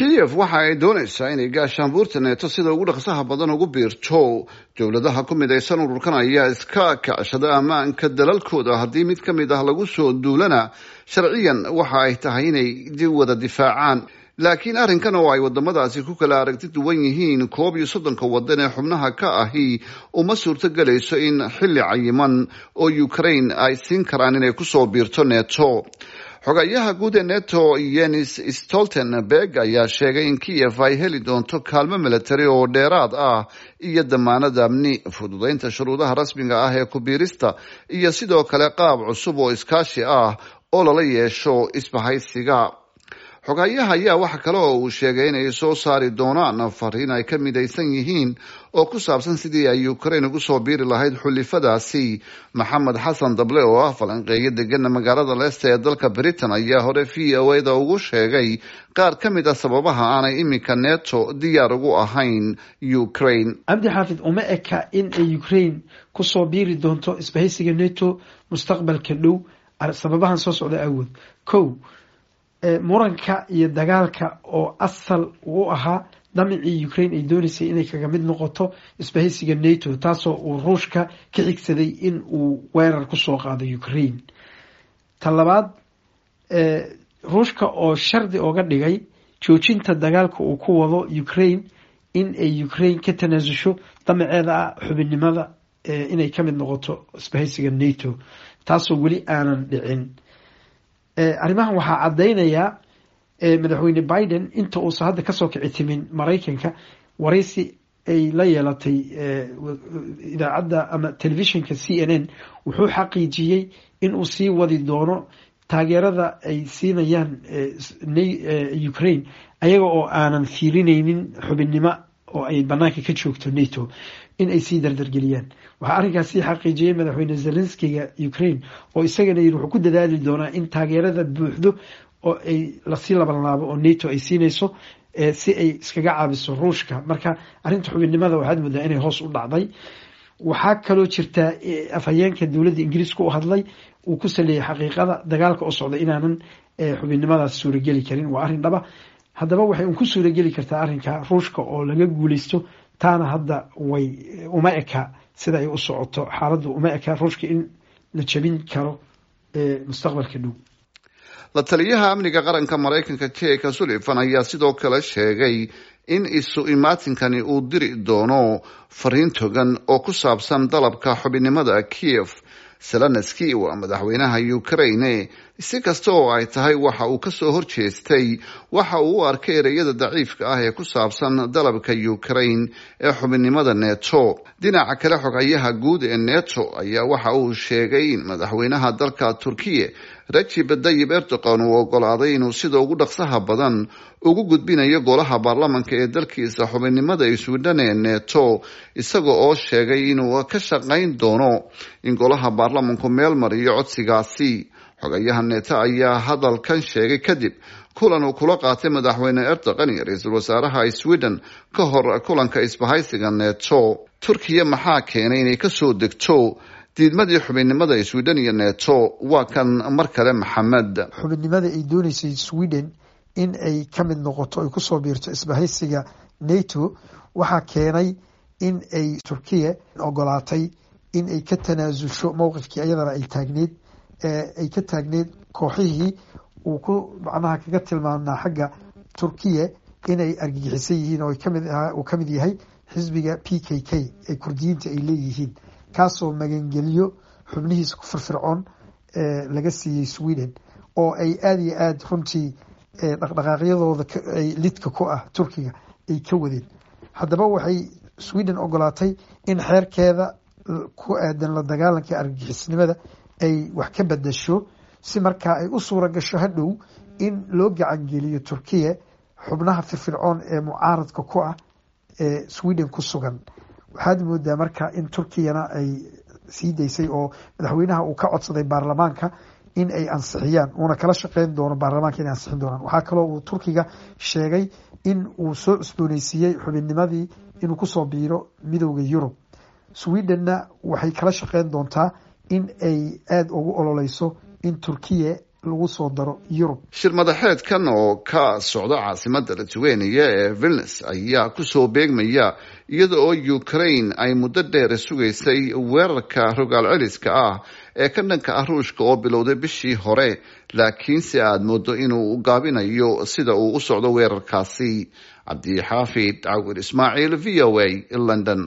kiyev waxa ay doonaysaa inay gaashaanbuurta neeto sida ugu dhaqsaha badan ugu biirto dowladaha ku midaysan ururkan ayaa iska kacshada ammaanka dalalkooda haddii mid ka mid ah lagu soo duulana sharciyan waxa ay tahay inay wada difaacaan laakiin arrinkan oo ay wadamadaasi ku kala aragti duwan yihiin koob iyo soddonka wadan ee xubnaha ka ahi uma suurto gelayso in xilli cayiman oo ukraine ay siin karaan inay kusoo biirto neto xogayaha guud ee neto yenis stoltenberg ayaa sheegay in kiyev ay heli doonto kaalmo military oo dheeraad ah iyo damaanad amni fududaynta shuruudaha rasmiga ah ee kubiirista iyo sidoo kale qaab cusub oo iskaashi ah oo lala yeesho isbahaysiga xogayaha ayaa waxa kale oo uu sheegay inay soo saari doonaan fariin ay ka midaysan yihiin oo ku saabsan sidii ay ukraine ugu soo biiri lahayd xulifadaasi maxamed xasan dable oo ah falanqeeyo degana magaalada leicester ee dalka britain ayaa hore v o a da ugu sheegay qaar ka mid a sababaha aanay iminka neto diyaar ugu ahayn ukraine cabdi xaafid uma eka in ay ukraine kusoo biiri doonto isbahaysiga neto mustaqbalka dhow sababahan soo socda awood ko muranka iyo dagaalka oo asal u ahaa damicii ukraine ay dooneysay inay kaga mid noqoto isbahaysiga nato taasoo uu ruushka ka xigsaday in uu weerar kusoo qaado ukraine ta labaad ruushka oo shardi oga dhigay joojinta dagaalka uu ku wado ukraine in ay ukraine ka tanaasusho damaceeda ah xubinnimada inay ka mid noqoto isbahaysiga nato taasoo weli aanan dhicin arrimahan waxaa caddaynayaa madaxweyne biden inta uusan hadda kasoo kici timin maraykanka waraysi ay la yeelatay idaacadda ama telefishinka c n n wuxuu xaqiijiyey in uu sii wadi doono taageerada ay siinayaan ukraine ayaga oo aanan fiirineynin xubinnimo oo ay banaanka ka joogto nato in ay sii dardargeliyaan waxaa arrinkaas sii xaqiijiyey madaxweyne zelenskiga ukraine oo isagana yiri wuxuu ku dadaali doonaa in taageerada buuxdo oo ay lasii labanlaabo oo nato ay siinayso si ay iskaga caabiso ruushka marka arrinta xubinnimada waxaad moodaa inay hoos u dhacday waxaa kaloo jirtaa afhayeenka dowladda ingiriiska u hadlay uu ku saleeyay xaqiiqada dagaalka oo socda inaanan xubinnimadaas suurageli karin waa arrin dhaba haddaba waxay un ku suurageli kartaa arrinka ruushka oo laga guuleysto taana hadda way uma eka sida ay u socoto xaaladdu uma eka ruushka in la jabin karo mustaqbalka dhow la taliyaha amniga qaranka maraykanka jeka sullivan ayaa sidoo kale sheegay in isu imaatinkani uu diri doono fariin togan oo ku saabsan dalabka xubinnimada kiev zelenski waa madaxweynaha ukraine si kasta oo ay tahay waxa uu kasoo horjeestay waxa uu u arkay ereyada daciifka ah ee ku saabsan dalabka ukraine ee xubinnimada neto dhinaca kale xogayaha guud ee neto ayaa waxa uu sheegay in madaxweynaha dalka turkiya rajib dayib erdogan uu ogolaaday inuu sida ugu dhaqsaha badan ugu gudbinayo golaha baarlamanka ee dalkiisa xubinnimada iswidhan ee neto isaga oo sheegay inuu ka shaqayn doono in golaha baarlamanku meel mariyo codsigaasi xogayaha neto ayaa hadalkan sheegay kadib kulan uu kula qaatay madaxweyne erdogan iyo ra-iisul wasaaraha sweden ka hor kulanka isbahaysiga neto turkiya maxaa keenay inay kasoo degto diidmadii xubinnimada sweden iyo neto waa kan mar kale maxamed xubinnimada ay dooneysay sweden in ay ka mid noqoto ay kusoo biirto isbahaysiga nato waxaa keenay in ay turkiya ogolaatay in ay ka tanaasulsho mowqifkii ayadana ay taagneed ay ka taagneed kooxihii uu ku macnaha kaga tilmaamnaa xagga turkiya inay argagixisan yihiin oo kamid uu kamid yahay xisbiga p k k ee kurdiyiinta ay leeyihiin kaasoo magangeliyo xubnihiisa ku firfircoon laga siiyey sweden oo ay aada iyo aada runtii dhaqdhaqaaqyadooda ay lidka ku ah turkiga ay ka wadeen haddaba waxay sweden ogolaatay in xeerkeeda ku aadan la dagaalanka argagixisnimada ay wax ka bedasho si markaa ay u suura gasho hadhow in loo gacangeliyo turkiya xubnaha firfircoon ee mucaaradka ku ah ee sweden ku sugan waxaad moodaa marka in turkiyana ay sii daysay oo madaxweynaha uu ka codsaday baarlamaanka in ay ansixiyaan uuna kala shaqeyn doono baarlamaanka inay ansixin doonaan waxaa kaloo uu turkiga sheegay in uu soo cusbooneysiiyey xubinnimadii inuu kusoo biiro midowda yurub swedenna waxay kala shaqeyn doontaa in ay aada ugu ololeyso in turkiya lagu soo daro yurub shir madaxeedkan oo ka socda caasimada lithuania ee vilnes ayaa kusoo beegmaya iyada oo ukraine ay muddo dheer sugaysay weerarka rogaal celiska ah ee ka dhanka ah ruushka oo bilowday bishii hore laakiinse aada moodo inuu gaabinayo sida uu u socdo weerarkaasi cabdixaafid cawir ismaaciil v o a london